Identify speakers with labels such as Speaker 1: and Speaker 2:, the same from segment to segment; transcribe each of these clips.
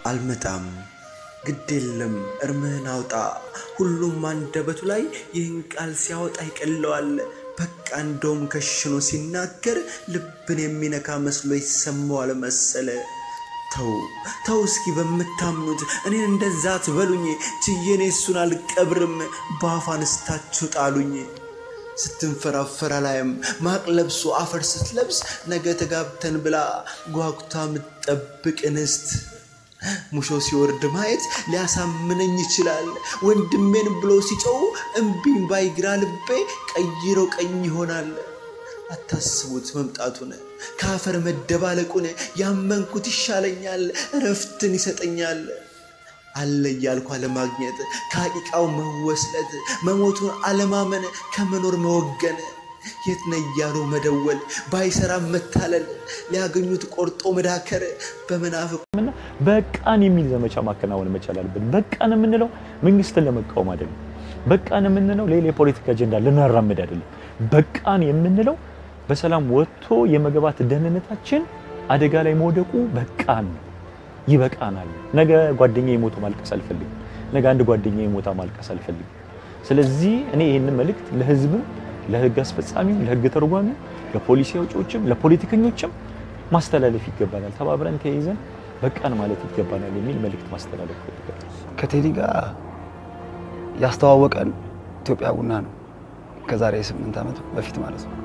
Speaker 1: አልመጣም ግድ የለም እርምህን አውጣ። ሁሉም አንደበቱ ላይ ይህን ቃል ሲያወጣ ይቀለዋል። በቃ እንደውም ከሽኖ ሲናገር ልብን የሚነካ መስሎ ይሰማዋል መሰለ። ተው ተው እስኪ በምታምኑት እኔን እንደዛ ትበሉኝ። ችዬኔ እሱን አልቀብርም በአፍ አንስታችሁ ጣሉኝ። ስትንፈራፈራ ላይም ማቅ ለብሶ አፈር ስትለብስ ነገ ተጋብተን ብላ ጓጉታ ምትጠብቅ እንስት ሙሾ ሲወርድ ማየት ሊያሳምነኝ ይችላል። ወንድሜን ብሎ ሲጮው እምቢኝ ባይግራ ልቤ ቀይሮ ቀኝ ይሆናል። አታስቡት መምጣቱን ከአፈር መደባለቁን ያመንኩት ይሻለኛል፣ እረፍትን ይሰጠኛል። አለ እያልኩ አለማግኘት ከአቂቃው መወስለት መሞቱን አለማመን ከመኖር መወገን የት ነህ እያሉ መደወል ባይሰራም መታለል ሊያገኙት ቆርጦ መዳከር በመናፍቅ
Speaker 2: እና በቃን የሚል ዘመቻ ማከናወን መቻል አለብን። በቃን የምንለው መንግስትን ለመቃወም አይደለም። በቃን የምንለው ሌላ የፖለቲካ አጀንዳ ልናራምድ አይደለም። በቃን የምንለው በሰላም ወጥቶ የመግባት ደህንነታችን አደጋ ላይ መውደቁ በቃን ነው። ይበቃናል። ነገ ጓደኛ የሞቶ ማልቀስ አልፈልግም። ነገ አንድ ጓደኛ የሞታ ማልቀስ አልፈልግም። ስለዚህ እኔ ይህንን መልእክት ለህዝብም፣ ለህግ አስፈጻሚም፣ ለህግ ተርጓሚም፣ ለፖሊሲ አውጪዎችም፣ ለፖለቲከኞችም ማስተላለፍ ይገባናል። ተባብረን ተያይዘን በቃን ማለት ይገባናል የሚል መልእክት ማስተላለፍ ፈልጋለሁ።
Speaker 3: ከቴዲ ጋር ያስተዋወቀን ኢትዮጵያ ቡና ነው። ከዛሬ ስምንት ዓመት በፊት ማለት ነው።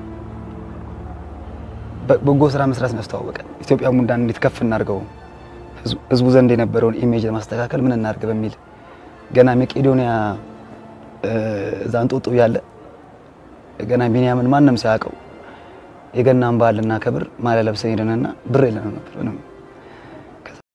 Speaker 3: በጎ ስራ መስራት ነው ያስተዋወቀን። ኢትዮጵያ ቡናን እንዴት ከፍ እናድርገው፣ ህዝቡ ዘንድ የነበረውን ኢሜጅ ለማስተካከል ምን እናድርግ በሚል ገና መቄዶንያ እዛ እንጦጦ ያለ ገና ቢንያምን ማንም ሳያውቀው የገናን በዓል ልናከብር ማሊያ ለብሰን ሄደንና ብር የለንም ነበር ምንም